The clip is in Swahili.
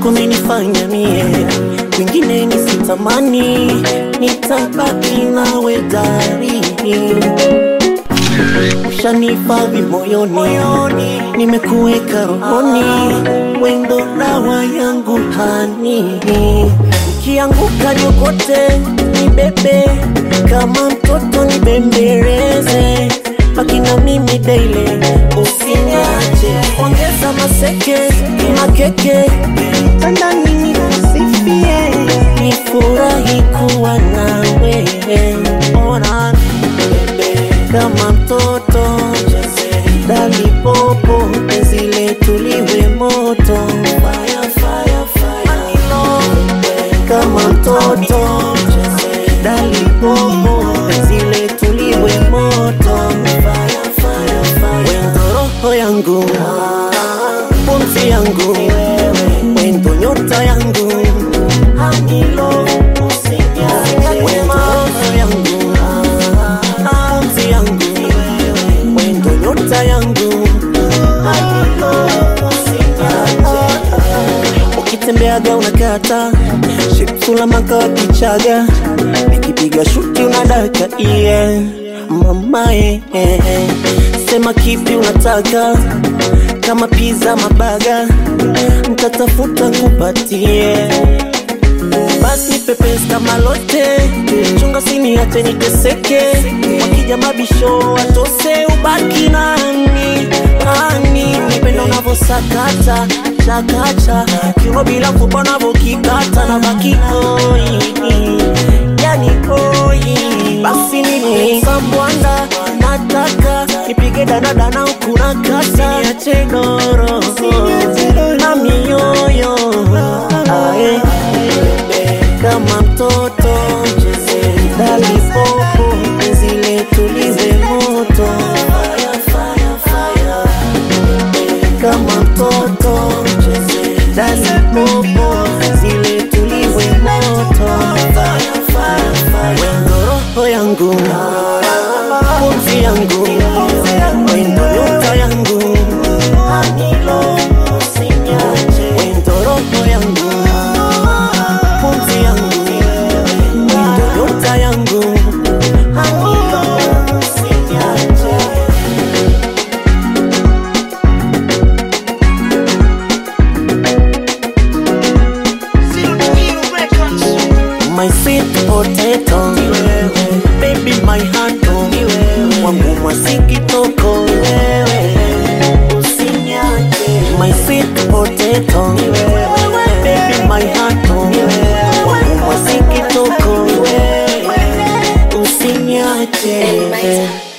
umenifanya mie kwingine nisitamani, nitabaki nawe dari ushanihifadhi moyoni, nimekuweka rohoni, wendo dawa yangu hani. Ukianguka niokote, nibebe kama mtoto, nibembeleze, baki na mimi daily, usiniache, ongeza maseke makeke, tandani nikusifie, nifurahi kuwa nawe, ona kama mtoto dali popo penzi letu liwe moto fire, fire, fire. kama mtoto dali popo penzi letu liwe moto fire, fire, fire. wendo roho yangu pumzi yangu wendo nyota yangu Anilo, usinyate. Wendo roho yangu pumzi yangu wendo nyota yangu Anilo, usinyate. ukitembeaga unakata shipsula maka wa kichaga nikipiga shuti unadaka iye mamae sema kipi unataka kama piza mabaga ntatafuta kupatie basi pepesi kama lote chunga sini ache niteseke wakija mabisho watose ubaki nani nani nipenda unavyosakata chakacha kiuno bila kupa unavyokikata na baki hoi yani hoi basi nini sambwanda nataka nipige danadana ukuna kata niache doro na mioyo ae kama mtoto dali popo penzi letu liwe moto kama mtoto dali popo penzi letu liwe moto wendo roho yangu pumzi yangu wendo nyota yangu wendo roho yangu pumzi yangu wendo nyota yangu my sweet potato baby my heart wangu mwasikitoko my sweet potato baby my heart wangu mwasikitoko usinyache